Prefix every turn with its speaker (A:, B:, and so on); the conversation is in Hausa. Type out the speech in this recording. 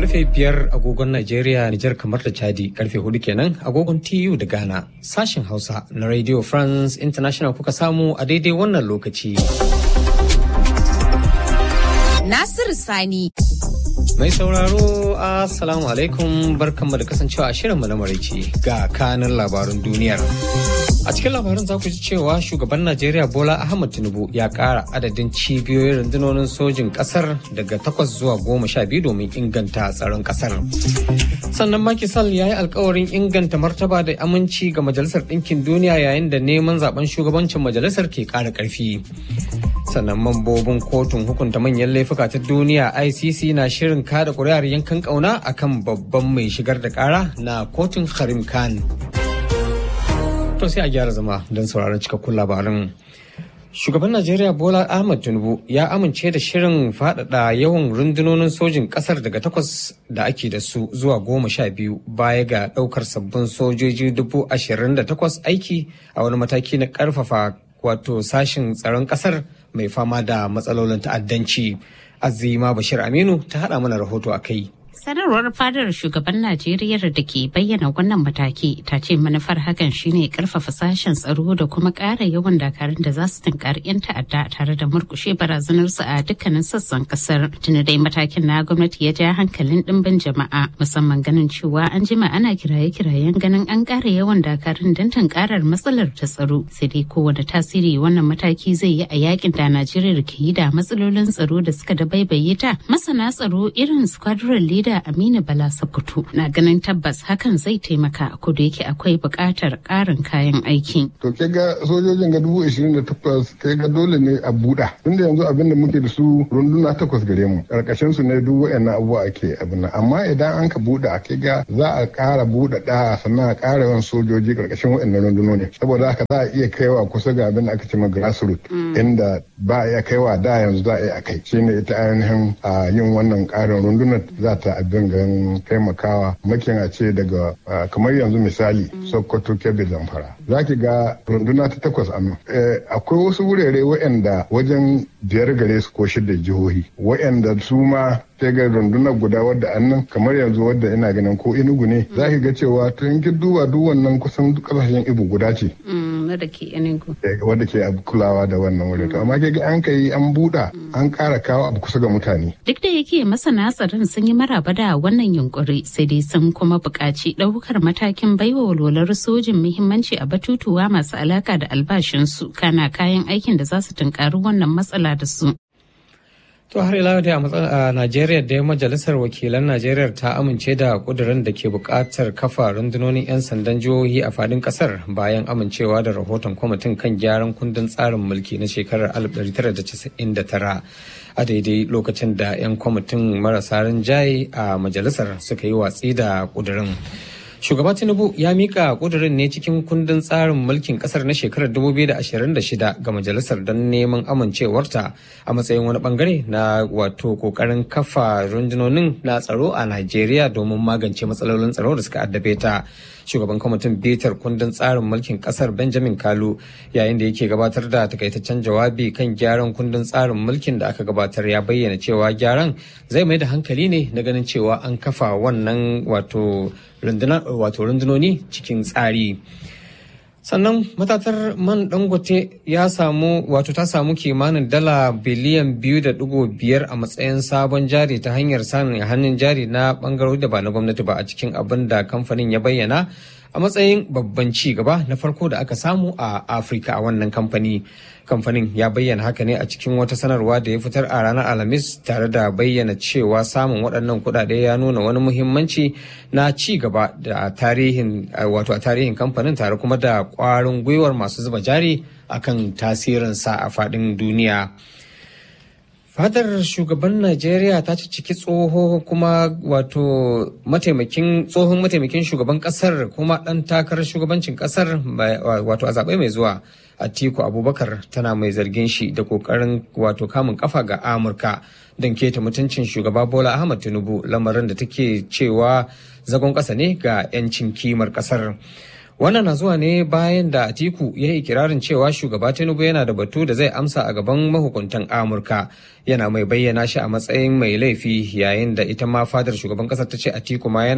A: Karfe biyar agogon Najeriya, Nijar kamar da Chadi, karfe hudu kenan agogon TU da Ghana. Sashen Hausa na Radio France International kuka samu a daidai wannan lokaci.
B: Nasiru Sani.
A: Mai sauraro, Assalamu alaikum barkanmu da kasancewa a shirinmu na maraice ga kanin labarun duniyar. A cikin labarin za ku ji cewa shugaban Najeriya Bola Ahmad Tinubu ya ƙara adadin cibiyoyin rundunonin sojin ƙasar daga takwas zuwa goma sha biyu domin inganta tsaron ƙasar. Sannan Macky Sall ya yi alkawarin inganta martaba da aminci ga Majalisar Ɗinkin Duniya yayin da neman zaben shugabancin majalisar ke ƙara ƙarfi. Sannan mambobin kotun hukunta manyan laifuka ta duniya ICC na shirin kada ƙuri'ar yankan ƙauna akan babban mai shigar da ƙara na kotun Karim Khan. To sai a gyara zama don sauraron cikakkun labarin. Shugaban Najeriya Bola Ahmad Tinubu ya amince da shirin faɗaɗa yawan rundunonin sojin ƙasar daga takwas da ake da su zuwa goma sha biyu baya ga ɗaukar sabbin sojoji dubu ashirin da takwas aiki a wani mataki na ƙarfafa wato sashin tsaron ƙasar mai fama da matsalolin ta'addanci. Azima Bashir Aminu ta haɗa mana rahoto a kai.
C: Sanarwar fadar shugaban Najeriya da ke bayyana wannan mataki ta ce manufar hakan shine karfafa sashen tsaro da kuma ƙara yawan dakarun da za su tunkari 'yan ta'adda tare da murkushe barazanarsu a dukkanin sassan kasar. Tuni dai matakin na gwamnati ya ja hankalin ɗimbin jama'a musamman ganin cewa an jima ana kiraye-kirayen ganin an ƙara yawan dakarun don tunkarar matsalar ta tsaro. Sai dai kowane tasiri wannan mataki zai yi a yakin da Najeriya ke yi da matsalolin tsaro da suka da baibaye ta. Masana tsaro irin squadron leader da Aminu Bala Sokoto na ganin tabbas hakan zai taimaka ko da yake akwai buƙatar ƙarin kayan aiki.
D: To ke ga sojojin ga dubu ishirin da takwas ke ga dole ne a buɗa. Tunda yanzu abin da muke da su runduna takwas gare mu. Ƙarƙashin su ne duk waɗannan abubuwa ake abin nan. Amma idan an ka buɗa ke ga za a ƙara buɗa ɗa sannan a ƙara yawan sojoji ƙarƙashin waɗannan rundunoni. Saboda haka za a iya kaiwa kusa ga abin da aka ce ma grassroots. Inda ba a iya kaiwa da yanzu za a iya kai. Shine ita ainihin yin wannan ƙarin rundunar za ta abin gan taimakawa makin a ce daga kamar yanzu misali sokoto kebbi zamfara za ki ga runduna ta takwas a nan akwai wasu wurare waɗanda wajen biyar gare su ko shida jihohi waɗanda su ma sai ga rundunar guda wadda annan kamar yanzu wadda ina ganin ko inugu ne za ki ga cewa to in ki duba duk wannan kusan duk kasashen ibu guda ce
C: wadda ke inugu
D: wadda ke kulawa da wannan wurin to amma ke ga an kai an buɗa an ƙara kawo abu kusa ga mutane
C: duk da yake masana tsaron sun yi maraba da wannan yunkuri sai dai sun kuma buƙaci ɗaukar matakin baiwa walwalar sojin muhimmanci a batutuwa masu alaka da albashinsu kana kayan aikin da za su tunkari wannan matsala da su
A: To har ila da a Najeriya da majalisar wakilan Najeriya ta amince da kudirin da ke buƙatar kafa rundunonin 'yan sandan jihohi a fadin ƙasar bayan amincewa da rahoton kwamitin kan gyaran kundin tsarin mulki na shekarar 1999 a daidai lokacin da 'yan kwamitin marasa rinjaye a majalisar suka yi watsi da kudirin. Shugaba Tinubu ya mika kudurin ne cikin kundin tsarin mulkin kasar na shekarar 2026 ga majalisar don neman amincewarta a matsayin wani bangare na wato kokarin kafa rundunonin na tsaro a Najeriya domin magance matsalolin tsaro da suka addabe ta. Shugaban kwamitin bitar kundin tsarin mulkin kasar Benjamin Kalu yayin da yake gabatar da takaitaccen jawabi kan gyaran kundin tsarin mulkin da aka gabatar ya bayyana cewa gyaran zai mai da hankali ne na ganin cewa an kafa wannan wato wato rundunoni cikin tsari sannan matatar man dangote ya samu wato ta samu kimanin dala biliyan biyu da digo biyar a matsayin sabon jari ta hanyar samun hannun jari na bangarori da ba na gwamnati ba a cikin abin da kamfanin ya bayyana a matsayin babban ci gaba na farko da aka samu a afirka a wannan kamfani kamfanin ya bayyana haka ne a cikin wata sanarwa da ya fitar a ranar alhamis tare da bayyana cewa samun waɗannan kuɗaɗe ya nuna wani muhimmanci na ci gaba da tarihin wato a tarihin kamfanin tare kuma da ƙwarin gwiwar masu zuba jari akan tasirinsa a faɗin duniya Fadar shugaban Najeriya ta ci ciki tsoho kuma wato mataimakin tsohon mataimakin shugaban kasar kuma ɗan takarar shugabancin kasar wato a zaɓe mai zuwa Atiku Abubakar tana mai zargin shi da kokarin wato kamun kafa ga Amurka don keta mutuncin shugaba Bola Ahmad Tinubu lamarin da take cewa zagon ƙasa ne ga 'yancin kimar ƙasar. Wannan na zuwa ne bayan da Atiku ya yi ikirarin cewa shugaba Tinubu yana da batu da zai amsa a gaban mahukuntan Amurka. Yana mai bayyana shi a matsayin mai laifi yayin da ita ma fadar shugaban ƙasar ta ce Atiku ma yana